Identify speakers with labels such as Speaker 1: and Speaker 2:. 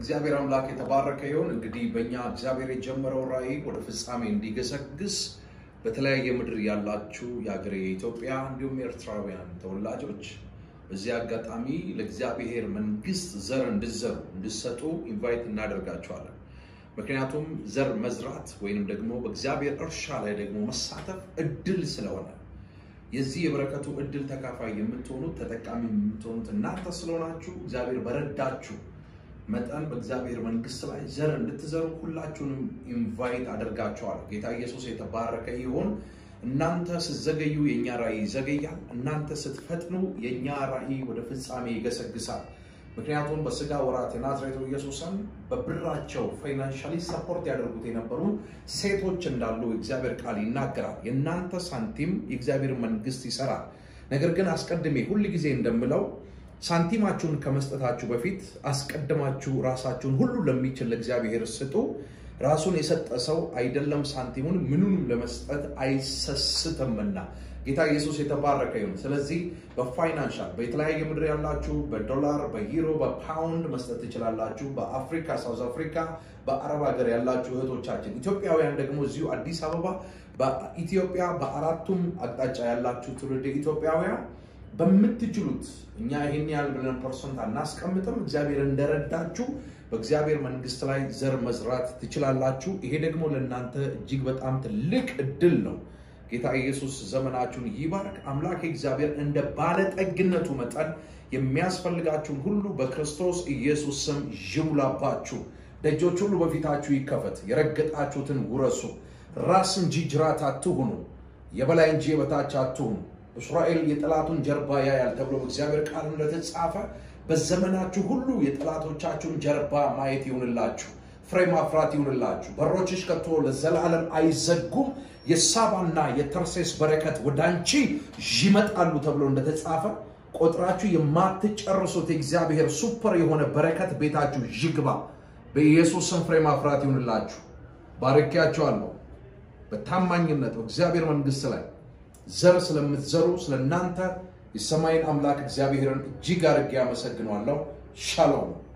Speaker 1: እግዚአብሔር አምላክ የተባረከ ይሁን። እንግዲህ በእኛ እግዚአብሔር የጀመረው ራዕይ ወደ ፍጻሜ እንዲገሰግስ በተለያየ ምድር ያላችሁ የሀገሬ የኢትዮጵያ እንዲሁም የኤርትራውያን ተወላጆች በዚህ አጋጣሚ ለእግዚአብሔር መንግስት ዘር እንድዘሩ እንድሰጡ ኢንቫይት እናደርጋቸዋለን። ምክንያቱም ዘር መዝራት ወይንም ደግሞ በእግዚአብሔር እርሻ ላይ ደግሞ መሳተፍ እድል ስለሆነ የዚህ የበረከቱ እድል ተካፋይ የምትሆኑት ተጠቃሚ የምትሆኑት እናንተ ስለሆናችሁ እግዚአብሔር በረዳችሁ መጠን በእግዚአብሔር መንግስት ላይ ዘር እንድትዘሩ ሁላችሁንም ኢንቫይት አደርጋችኋለሁ። ጌታ ኢየሱስ የተባረከ ይሁን። እናንተ ስትዘገዩ የእኛ ራእይ ይዘገያል። እናንተ ስትፈጥኑ የእኛ ራእይ ወደ ፍጻሜ ይገሰግሳል። ምክንያቱም በስጋ ወራት የናዝሬቱ ኢየሱስን በብራቸው ፋይናንሻሊ ሰፖርት ያደርጉት የነበሩ ሴቶች እንዳሉ እግዚአብሔር ቃል ይናገራል። የእናንተ ሳንቲም የእግዚአብሔር መንግስት ይሰራል። ነገር ግን አስቀድሜ ሁል ጊዜ እንደምለው ሳንቲማችሁን ከመስጠታችሁ በፊት አስቀድማችሁ ራሳችሁን ሁሉ ለሚችል ለእግዚአብሔር ስጡ። ራሱን የሰጠ ሰው አይደለም ሳንቲሙን ምኑንም ለመስጠት አይሰስትምና ጌታ ኢየሱስ የተባረከ ይሁን። ስለዚህ በፋይናንሻል በተለያየ ምድር ያላችሁ በዶላር፣ በዩሮ፣ በፓውንድ መስጠት ትችላላችሁ። በአፍሪካ ሳውዝ አፍሪካ፣ በአረብ ሀገር ያላችሁ እህቶቻችን፣ ኢትዮጵያውያን ደግሞ እዚሁ አዲስ አበባ በኢትዮጵያ በአራቱም አቅጣጫ ያላችሁ ትውልድ ኢትዮጵያውያን በምትችሉት እኛ ይህን ያህል ብለን ፐርሰንት አናስቀምጥም። እግዚአብሔር እንደረዳችሁ በእግዚአብሔር መንግስት ላይ ዘር መዝራት ትችላላችሁ። ይሄ ደግሞ ለእናንተ እጅግ በጣም ትልቅ እድል ነው። ጌታ ኢየሱስ ዘመናችሁን ይባርክ። አምላክ እግዚአብሔር እንደ ባለጠግነቱ መጠን የሚያስፈልጋችሁን ሁሉ በክርስቶስ ኢየሱስ ስም ይሙላባችሁ። ደጆች ሁሉ በፊታችሁ ይከፈት። የረገጣችሁትን ውረሱ። ራስ እንጂ ጅራት አትሁኑ፣ የበላይ እንጂ የበታች አትሁኑ። እስራኤል የጠላቱን ጀርባ ያያል ተብሎ በእግዚአብሔር ቃል እንደተጻፈ በዘመናችሁ ሁሉ የጠላቶቻችሁን ጀርባ ማየት ይሁንላችሁ። ፍሬ ማፍራት ይሁንላችሁ። በሮችሽ ከቶ ለዘላለም አይዘጉም። የሳባና የተርሴስ በረከት ወደ አንቺ ይመጣሉ ተብሎ እንደተጻፈ ቆጥራችሁ የማትጨርሱት የእግዚአብሔር ሱፐር የሆነ በረከት ቤታችሁ ይግባ። በኢየሱስ ስም ፍሬ ማፍራት ይሁንላችሁ። ባርኪያችኋለሁ። በታማኝነት በእግዚአብሔር መንግስት ላይ ዘር ስለምትዘሩ ስለ እናንተ የሰማይን አምላክ እግዚአብሔርን እጅግ አድርጌ አመሰግነዋለሁ። ሻሎም